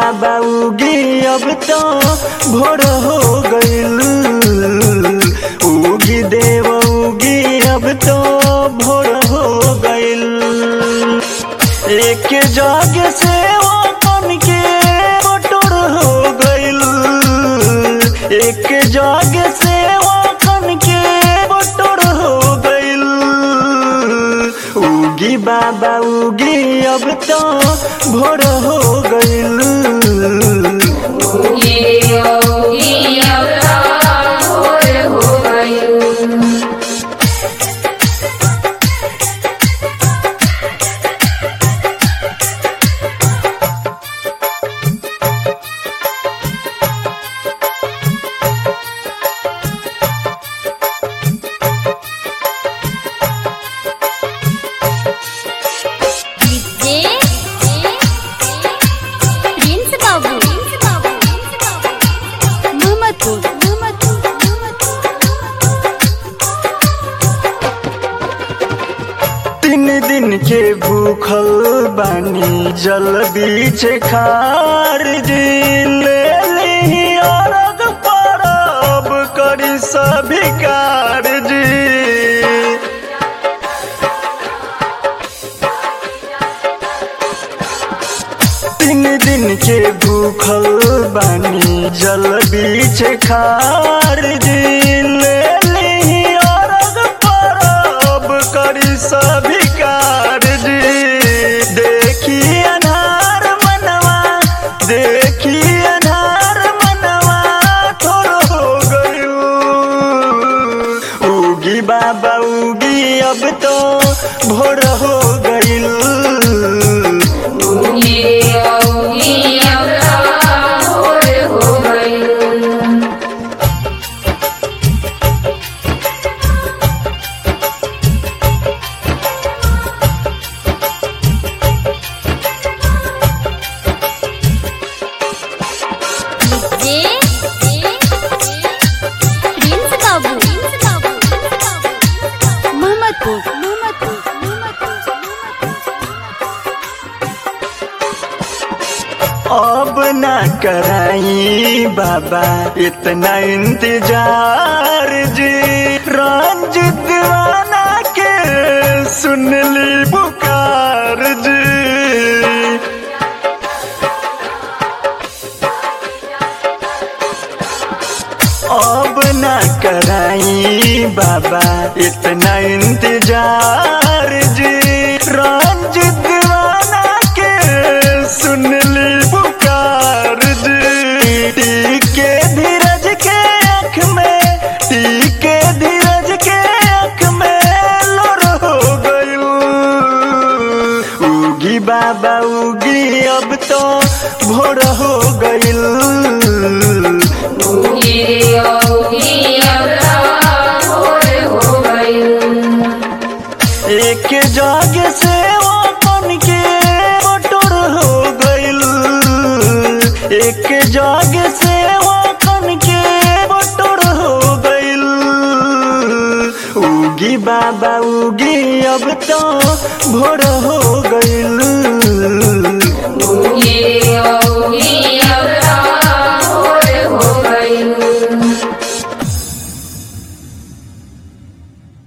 बाबा उगी अब तो भोर हो गइल उगी देव उगी अब तो भोर हो गइल एक जग से अपन के बटोर हो गइल एक जग से अपन के बटोर हो गइल उगी बाबा उगी अब तो भोर हो गइल ये योगी अवतार भोर हो गयो डीजे प्रिंस बाबू मोहम्मदपुर तीन दिन के भूखल बानी जल बीच खार जी ले ली अरग परब करी सभी कारजी तीन दिन के भूखल बानी जल बीच खार जी ले ली अरग परब करी सभी कारजी देखी अनार मनवा देखी अनार मनवा थोड़ो हो गयो उगी बाबा उगी अब तो भोर हो गइल ये योगी अवतार भोर हो गयो डीजे प्रिंस बाबू मोहम्मदपुर अब ना कराई बाबा इतना इंतजार जी रंजित दीवाना के सुन ली पुकार जी अब ना कराई बाबा इतना इंतजार जी रंजित दीवाना के सुन ली पुकार जी टीके धीरज के आँख में टीके धीरज के आँख में लोर हो गयू उगी बाबा उगी अब तो भोर हो गइल ये योगी अवतार भोर हो गयो एक जग से अपन के बटोर हो गइल एक जग से अपन के बटोर हो गइल उगी बाबा उगी अब तो भोर हो गइल ये